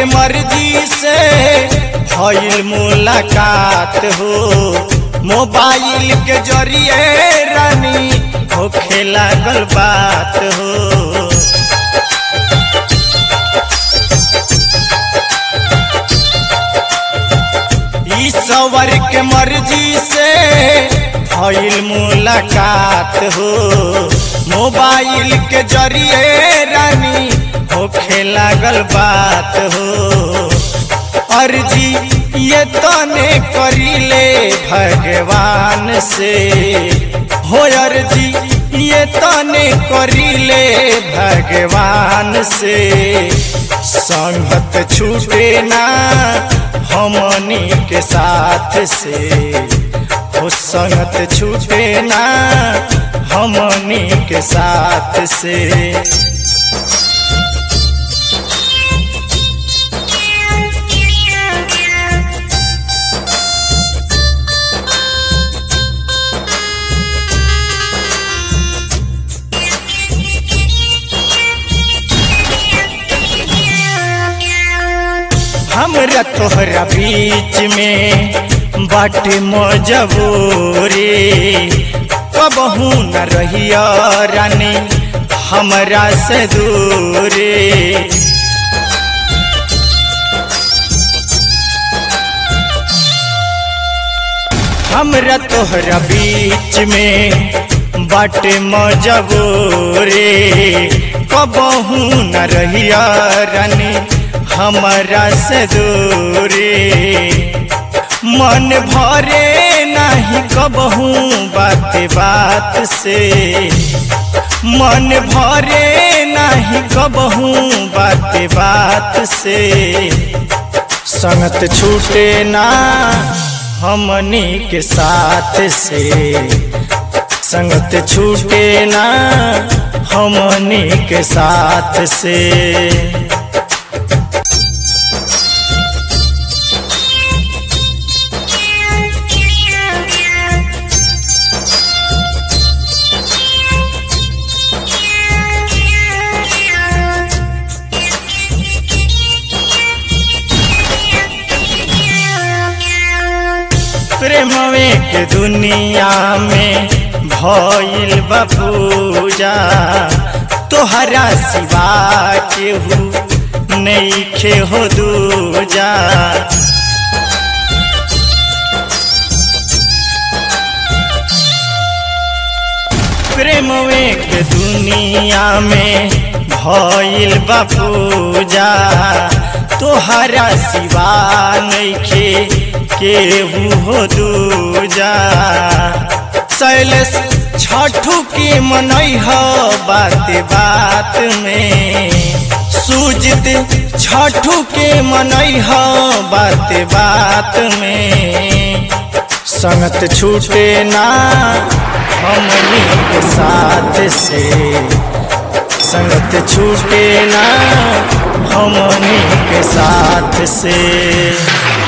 के मर्जी से भइल मुलाकात हो मोबाइल के जरिए रानी होखे लागल बात हो ईश्वर के मर्जी से भइल मुलाकात हो मोबाइल के जरिए रानी होखे लागल बात हो अर्जी ये तने करीले भगवान से हो अर्जी ये तने करीले भगवान से संगत छूटे ना हमनी के साथ से हो संगत छूटे ना हमनी के साथ से हमरा तोहरा बीच में बाटे मजबूरी कबहू न रहिया रानी हमरा से दूरी हमरा तोहरा बीच में बाटे मजबूरी कबहू न रहिया रानी हमरा से दूरी मन भरे नहीं कबहू बात बात से मन भरे नहीं कबहू बात बात से संगत छूटे ना हमनी के साथ से संगत छूटे ना हमनी के साथ से प्रेमवे के दुनिया में भइल बपूजा तोहरा सिवा केहू नईखे हो दूजा प्रेमवे के दुनिया में भइल बपूजा तोहरा सिवा नईखे केहू हो दूजा शैलेश छठू के मनई हो बात बात में सूजित छठू के मनई हो बात बात में संगत छूटे ना हमनी के साथ से संगत छूटे ना हमनी के साथ से